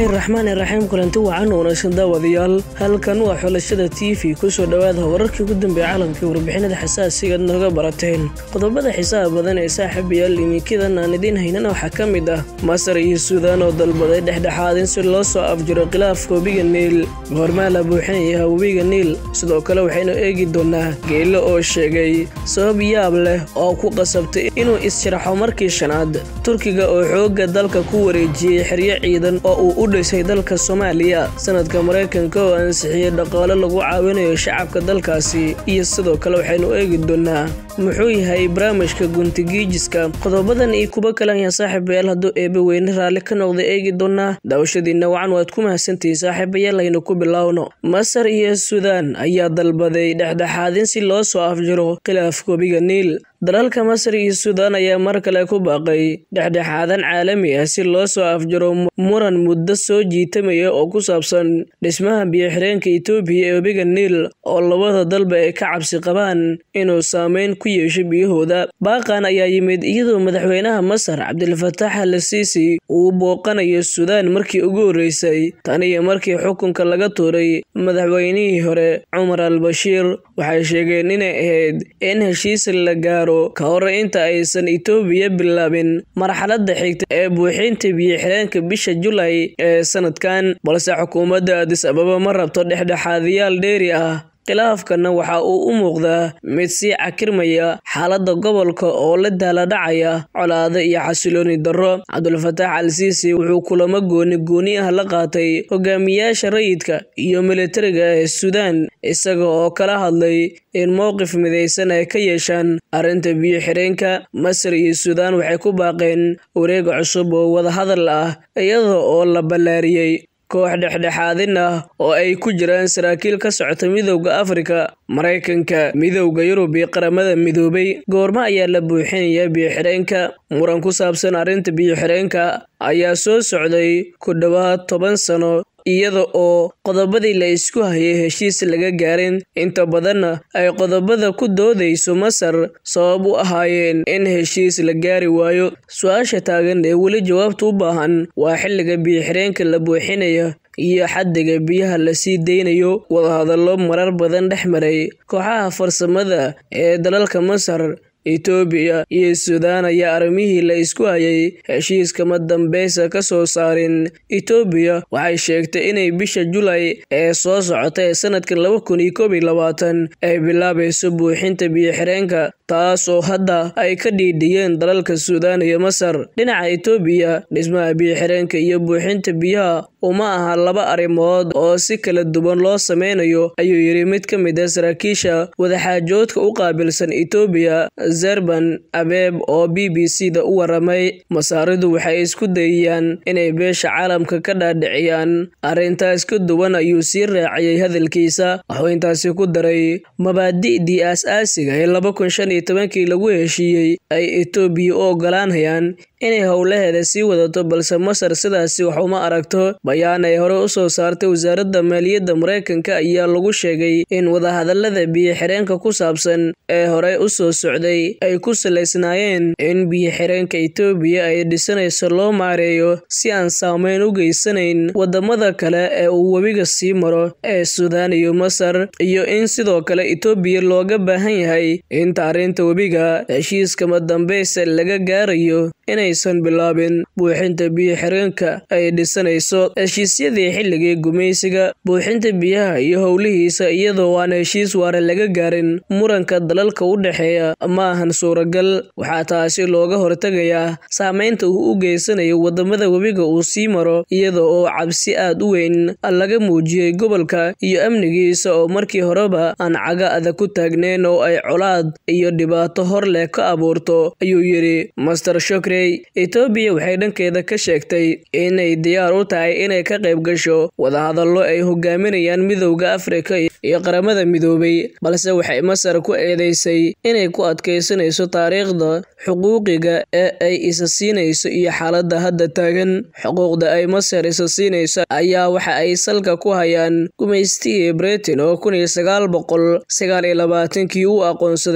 raxmaani raxiim kulanti wacan wanaagsan daawadayaal halkan waa xulashada t v kusoo dhowaada wararkii ugu dambeeya caalamkai warbixinada xasaasiga ad nooga barateen qodobada xiisaha badan ee saaxiibayaal imiinkadan aan idiin haynana waxaa ka mid ah masar iyo suudaan oo dalbaday dhexdhexaad in si loo soo afjiro khilaafka webiga niil goormaa la buuxinayaa webiga niil sidoo kale waxaynu eegi doonaa geelo oo sheegay sabab yaab leh oo ku qasabtay inuu is-sharaxo markii shanaad turkiga oo xoogga dalka ku wareejiyey xeryo ciidan oo uu u dhisay dalka soomaaliya sanadka maraykanka oo ansixiyey dhaqaalo lagu caawinayo shacabka dalkaasi iyo sidoo kale waxaynu eegi doonaa muxuu yahay barnaamijka guntigiijiska qodobadan iyo kuwo kale ayaa saaxiibayaal hadduu eebe weyne raalli ka noqda eegi doonaa daawashadiinna wacan waad ku mahadsantihiin saaxiibayaal aynu ku bilowno masar iyo suudaan ayaa dalbaday dhexdhexaadin si loo soo afjiro khilaafka webiga niil dalalka masar iyo suudaan ayaa mar kale ku baaqay dhexdhexaadan caalami ah si loo soo afjiro muran muddo soo jiitamaya oo ku saabsan dhismaha biyo-xireenka etoobiya ee webiga niil oo labada dalba ay ka cabsi qabaan inuu saameyn ku yeesho biyahooda baaqan ayaa yimid iyadoo madaxweynaha masar cabdilfataax al siisi uu booqanayo suudaan markii ugu horreysay tan iyo markii xukunka laga tuuray madaxweynihii hore cumar al bashiir waxay sheegeen inay ahayd in heshiis la gaaro ka hor inta aysan etoobiya bilaabin marxaladda xigta ee buuxinta biyo-xireenka bisha julay ee sanadkan balse xukuumadda adis ababa ma rabto dhexdhexaadiyaal dheeri ah khilaafkana waxa uu u muuqdaa mid sii cakirmaya xaaladda gobolka oo la daaladhacaya colaado iyo xasilooni darro cabdulfataax al siisi wuxuu kulamo gooni gooni ah la qaatay hogaamiyaasha rayidka iyo militariga ee suudaan isaga oo kala hadlay in mowqif midaysan ay ka yeeshaan arrinta biyo-xireenka masar iyo suudaan waxay ku baaqeen wareega cusub oo wadahadal ah iyada oo la ballaariyey koox dhexdhexaadin ah oo ay ku jiraan saraakiil ka socota midowda afrika maraykanka midowda yurub iyo qaramada midoobay goormo ayaa la buuxinayaa biyo-xireenka muran ku saabsan arrinta biyo-xireenka ayaa soo socday ku dhowaad toban sano iyada oo qodobadii la isku hayay heshiis laga gaarin inta badanna ay qodobada ku doodayso masar sabab u ahaayeen in heshiis la gaari waayo su-aasha taagan ee weli jawaabta u baahan waa xilliga biyo-xireenka la buuxinaya iyo xaddiga biyaha la sii deynayo wadahadallo marar badan dhex maray kooxaha farsamada ee dalalka masar etoobiya iyo suudaan ayaa arrimihii la isku hayay heshiiskama dambeysa ka soo saarin etoobiya waxay sheegtay inay bisha julay ee soo socota ee sanadka laba kun iyo koob iyo labaatan ay bilaabayso buuxinta biyo-xireenka taasoo hadda ay ka dhiidhiyeen dalalka suudaan iyo masar dhinaca etoobiya dhismaha biyo-xireenka iyo buuxinta biyaha uma aha laba arrimood oo si kala duwan loo sameynayo ayuu yidhi mid ka mid a saraakiisha wadaxaajoodka u qaabilsan etoobiya zerban abeeb oo b b c da u waramay masaaridu waxay isku dayayaan inay beesha caalamka ka dhaadhiciyaan arrintaas ka duwan ayuu sii raaciyey hadalkiisa wuxuu intaasi ku daray mabaadi'dii aas-aasiga ee laba kun shan iyo tobankii lagu heshiiyey ay etoobiya u ogolaanayaan inay howlaheeda sii wadato balse masar sidaasi wax uma aragto bayaan ay hore u soo saartay wasaaradda maaliyadda maraykanka ayaa lagu sheegay in wadahadallada biyo-xireenka ku saabsan ee horey u soo socday ay ku salaysnaayeen in biyo-xireenka etoobiya ay dhisanayso loo maareeyo si aan saameyn u geysanayn wadamada kale ee uu webiga sii maro ee suudaan iyo masar iyo in sidoo kale etoobiya looga baahan yahay inta arrinta webiga heshiiskama dambeysa laga gaarayo inaysan bilaabin buuxinta biyo-xireenka ay dhisanayso heshiisyadii xilligii gumaysiga buuxinta biyaha iyo howlihiisa iyadoo aan heshiis waare laga gaarin muranka dalalka u dhexeeya ma ahan suuragal waxaa taasi looga hortegayaa saameynta uu u geysanayo wadamada webiga uu sii maro iyada oo cabsi aad u weyn laga muujiyey gobolka iyo amnigiisa oo markii horeba aan caga adag ku taagneyn oo ay colaad iyo dhibaato hor leh ka abuurto ayuu yidhi master shokrey etoobiya waxay dhankeeda ka sheegtay inay diyaar u tahay inay ka qayb gasho wadahadallo ay hogaaminayaan midowda afrika iyo qaramada midoobay balse waxay masar ku eedeysay inay ku adkaysanayso taariikhda xuquuqiga ee ay isa siinayso iyo xaaladda hadda taagan xuquuqda ay masar isa siinayso ayaa waxa ay salka ku hayaan gumaystigii britain oo kun iyo sagaal boqol sagaal iyo labaatankii u aqoonsaday masar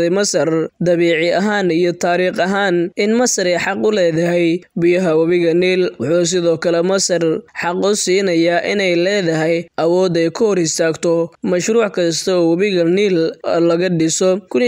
masar dabiici ahaan iyo taariikh ahaan in masar ay xaq u leedahay biyaha webiga niil wuxuu sidoo kale masar xaq u siinayaa inay leedahay awood ay ka hor istaagto mashruuc kasta oo webiga niil laga dhiso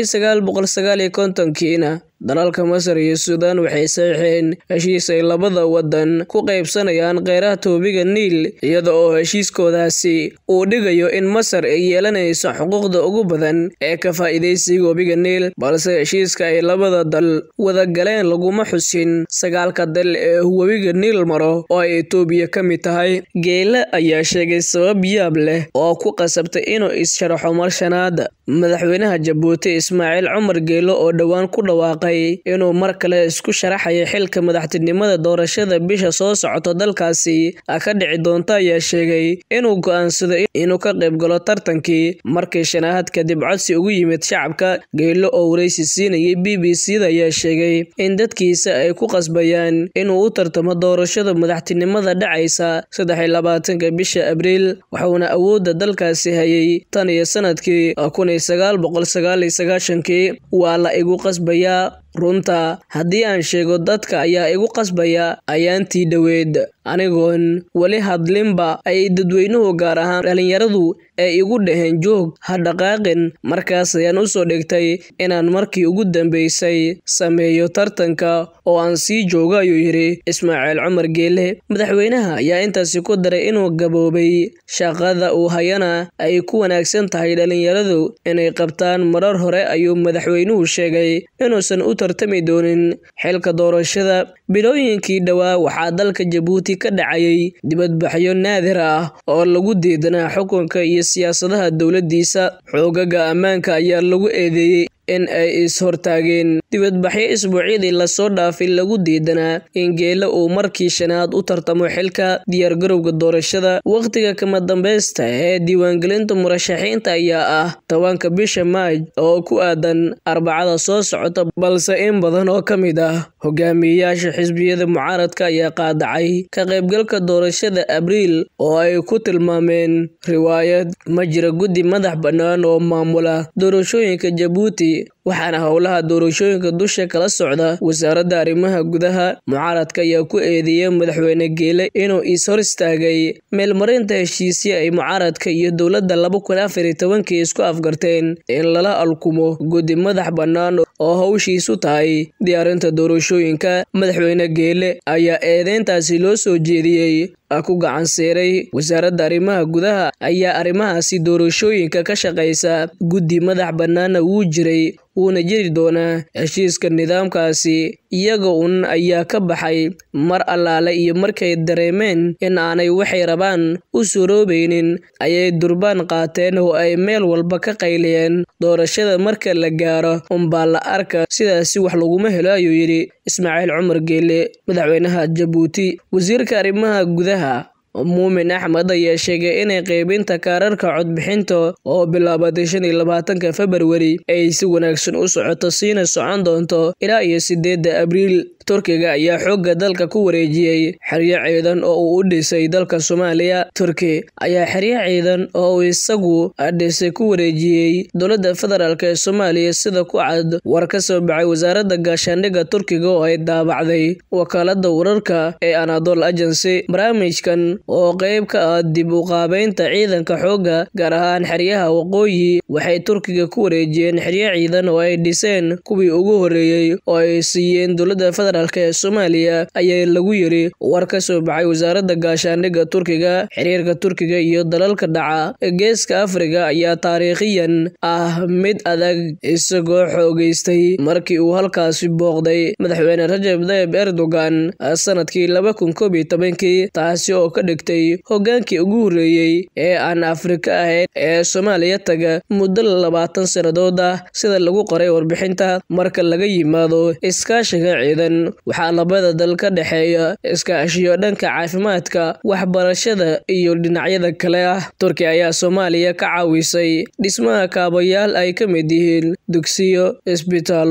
kontonkiina dalalka masar iyo suudaan waxay saxiixeen heshiis ay labada wadan ku qaybsanayaan kheyraadka webiga niil iyada oo heshiiskoodaasi uu dhigayo in masar ay yeelanayso xuquuqda ugu badan ee ka faa'iidaysiga webiga niil balse heshiiska ay labada dal wada galeen laguma xusin sagaalka dal ee webiga niil maro oo ay etoobiya ka mid tahay geele ayaa sheegay sabab yaab leh oo ku qasabtay inuu is-sharaxo mar shanaad madaxweynaha jabuuti ismaaciil cumar geelo oo dhowaan ku dhawaaqay inuu mar kale isku sharaxayo xilka madaxtinimada doorashada bisha soo socota dalkaasi ka dhici doonta ayaa sheegay inuu go'aansaday inuu ka qayb galo tartankii markii shanaahad kadib codsi ugu yimid shacabka geelo oo waraysi siinayay b b c da ayaa sheegay in dadkiisa ay ku qasbayaan inuu u tartamo doorashada madaxtinimada dhacaysa saddex iyo labaatanka bisha abriil waxuuna awoodda dalkaasi hayay tan iyo sanadkii kun iyo sagaal boqol sagaal iyo sagaashankii waa la igu qasbayaa runta haddii aan sheego dadka ayaa igu qasbaya ayaantii dhoweed anigoon weli hadlinba ay dadweynuhu gaar ahaan dhalinyaradu ee igu dhaheen joog ha dhaqaaqin markaas ayaan u soo dhigtay inaan markii ugu dambeysay sameeyo tartanka oo aan sii joogo ayuu yidhi ismaaciil cumar geele madaxweynaha ayaa intaasi ku daray inuu gaboobay shaqada uu hayana ay ku wanaagsan tahay dhalinyaradu inay qabtaan marar hore ayuu madaxweynuhu sheegay inuusan u tartami doonin xilka doorashada bilooyinkii dhowaa waxaa dalka jabuuti ka dhacayay dibadbaxyo naadir ah oo lagu diidanaa xukunka iyo siyaasadaha dowladdiisa xoogaga ammaanka ayaa lagu eedeeyey in ay is-hortaageen dibadbaxyo isbuucyadii lasoo dhaafay lagu diidanaa in geele uu markii shanaad u tartamo xilka diyaargarowga doorashada wakhtiga kama dambeysta ee diiwaangelinta murashaxiinta ayaa ah tobanka bisha maaj oo ku aadan arbacada soo socota balse in badan oo ka mid ah hogaamiyeyaasha xisbiyada mucaaradka ayaa qaadacay ka qaybgalka doorashada abriil oo ay ku tilmaameen riwaayad ma jira guddi madax bannaan oo maamula doorashooyinka jabuuti waxaana howlaha doorashooyinka dusha kala socda wasaaradda arrimaha gudaha mucaaradka ayaa ku eedeeyay madaxweyne geele inuu is-hor istaagay meelmarinta heshiisya ay mucaaradka iyo dowladda laba kun afar iyo tobankii isku afgarteen in lala alkumo guddi madax bannaan oo howshiisu tahay diyaarinta doorashooyinka madaxweyne geele ayaa eedeyntaasi loo soo jeediyey ku gacan siiray wasaaradda arrimaha gudaha ayaa arrimahaasi doorashooyinka ka shaqaysa guddi madax bannaana wuu jiray wuuna jiri doonaa heshiiska nidaamkaasi iyaga un ayaa ka baxay mar allaale iyo markay dareemeen in aanay waxay rabaan u suroobaynin ayay durbaan qaateen oo ay meel walba ka qayliyeen doorashada marka la gaaro unbaa la arka sidaasi wax laguma helo ayuu yidhi ismaaciil cumar geele madaxweynaha jabuuti wasiirka arrimaha gudaha muumin axmed ayaa sheegay inay qaybinta kaararka codbixinta oo bilaabatay shan iyo labaatanka februari ay si wanaagsan u socoto siina socon doonto ilaa iyo sideedda abriil turkiga ayaa xoogga dalka ku wareejiyey xeryo ciidan oo uu u dhisay dalka soomaaliya turki ayaa xeryo ciidan oo uu isagu dhisay ku wareejiyey dowladda federaalk ee soomaaliya sida ku cad war ka soo baxay wasaaradda gaashaandhigga turkiga oo ay daabacday wakaalada wararka ee anadol agency barnaamijkan oo qayb ka ah dib u qaabeynta ciidanka xoogga gaar ahaan xeryaha waqooyi waxay turkiga ku wareejiyeen xeryo ciidan oo ay dhiseen kuwii ugu horreeyey oo ay siiyeen dowladda federaalk ee soomaaliya ayaa lagu yiri war ka soo baxay wasaaradda gaashaandhigga turkiga xiriirka turkiga iyo dalalka dhaca geeska afrika ayaa taariikhiyan ah mid adag isagoo xoogeystay markii uu halkaasi booqday madaxweyne rajab tayyib erdogan sanadkii laba kun koob iyo tobankii taasi oo ka dhigtay hogaankii ugu horreeyey ee aan afrika ahayn ee soomaaliya taga muddo labaatan sannadood ah sida lagu qoray warbixinta marka laga yimaado iskaashiga ciidan waxaa labada dal ka dhexeeya iskaashiyo dhanka caafimaadka waxbarashada iyo dhinacyada kale ah turkiya ayaa soomaaliya ka caawisay dhismaha kaabayaal ay ka mid yihiin dugsiyo isbitaallo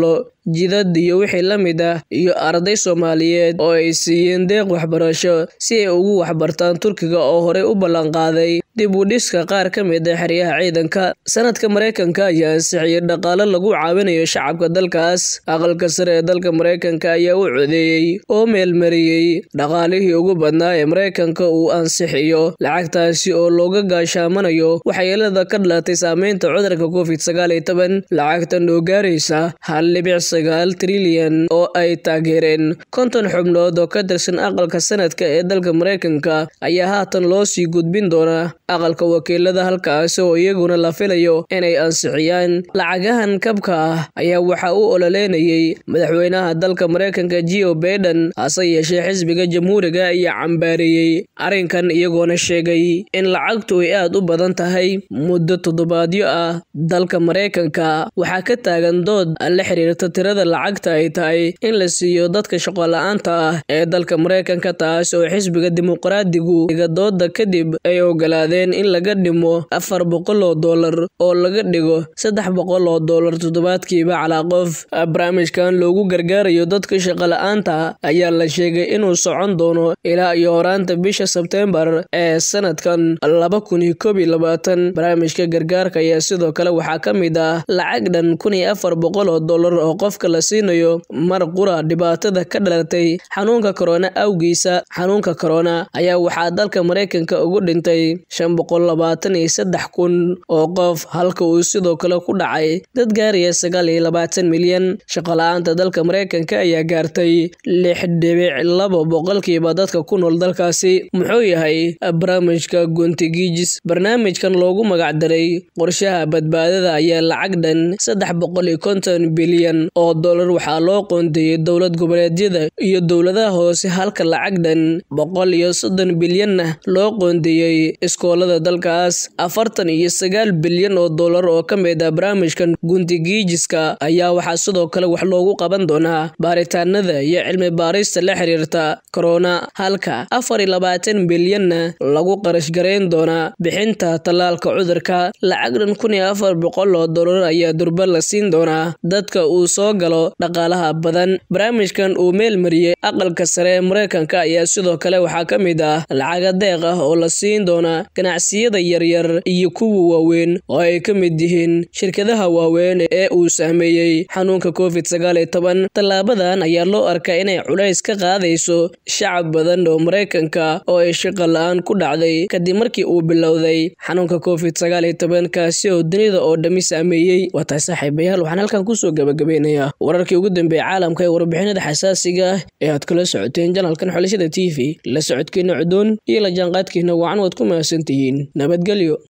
jidad iyo wixii la mid ah iyo arday soomaaliyeed oo ay siiyeen deeq waxbarasho si ay ugu waxbartaan turkiga oo horey u ballanqaaday dib u dhiska qaar ka mid a xeryaha ciidanka sanadka maraykanka ayaa ansixiyey dhaqaalo lagu caawinayo shacabka dalkaas aqalka sare ee dalka maraykanka ayaa u codeeyey oo meelmariyey dhaqaalihii ugu badnaa ee maraykanka uu ansixiyo lacagtaasi oo looga gaashaamanayo waxyeelada ka dhalatay saameynta cudurka covid sagaal iyo toban lacagtan oo gaaraysa hal dhibic sagaal trilyan oo ay taageereen konton xubnood oo ka tirsan aqalka sanadka ee dalka maraykanka ayaa haatan loo sii gudbin doonaa aqalka wakiilada halkaasi oo iyaguna la filayo inay ansixiyaan lacagahan kabka ah ayaa waxaa u ololeynayay madaxweynaha dalka maraykanka geo baiden hase yeeshee xisbiga jamhuuriga ayaa cambaareeyey arrinkan iyagoona sheegay in lacagtu ay aad u badan tahay muddo toddobaadyo ah dalka maraykanka waxaa ka taagan dood la xiriirta tirada lacagta ay tahay in la siiyo dadka shaqola-aanta ah ee dalka maraykanka taas oo xisbiga dimuqraadigu iga dooda kadib ay ogolaadeen in laga dhimo afar boqol oo dollar oo laga dhigo saddex boqol oo dollar toddobaadkiiba calaa qof barnaamijkan loogu gargaarayo dadka shaqola-aanta ayaa la sheegay inuu socon doono ilaa iyo horaanta bisha sebteembar ee sanadkan laba kun iyo koob iyo labaatan barnaamijka gargaarka ayaa sidoo kale waxaa ka mid ah lacag dhan kun iyo afar boqol oo dollar oo qofka la siinayo mar qura dhibaatada ka dhalatay xanuunka korona awgiisa xanuunka korona ayaa waxaa dalka maraykanka ugu dhintay shan boqol labaatan iyo saddex kun oo qof halka uu sidoo kale ku dhacay dad gaaraya sagaal iyo labaatan milyan shaqola-aanta dalka maraykanka ayaa gaartay lix dhibic laba boqolkiiba dadka ku nool dalkaasi muxuu yahay barnaamijka gontigijis barnaamijkan loogu magacdaray qorshaha badbaadada ayaa lacag dhan saddex boqol iyo konton bilyan oo dollar waxaa loo qoondeeyey dowlad goboleedyada iyo dowladaha hoose halka lacag dhan boqol iyo soddon bilyanna loo qoondeeyey iskoolada dalkaas afartan iyo sagaal bilyan oo dollar oo ka mid ah barnaamijkan guntigiijiska ayaa waxaa sidoo kale wax loogu qaban doonaa baaritaanada iyo cilmi baarista la xiriirta korona halka afar iyo labaatan bilyanna lagu qarash garayn doonaa bixinta tallaalka cudurka lacag dhan kun iyo afar boqol oo dollar ayaa durba la siin doonaa dadka uu soo galo dhaqaalaha badan barnaamijkan uu meel mariyey aqalka sare ee maraykanka ayaa sidoo kale waxaa ka mid ah lacaga deeq ah oo la siin doonaa ganacsiyada yaryar iyo kuwa waaweyn oo ay ka mid yihiin shirkadaha waaweyn ee uu saameeyey xanuunka covid sagaal iyo toban tallaabadan ayaa loo arkaa inay culays ka qaadayso shacab badan oo maraykanka oo ay shaqo la-aan ku dhacday kadib markii uu bilowday xanuunka covid sagaal iyo toban kaasi oo dunida oo dhammi saameeyey waa tahay saaxiibayaal waxaan halkan kusoo gabagabeynayaa wararkii ugu dambeeyey caalamka ee warbixinada xasaasiga ah ee aad kala socoteen janalkan xulashada t v la socodkiina cudoon iyo la jaanqaadkiina wacan waad ku mahadsantihiin nabadgelyo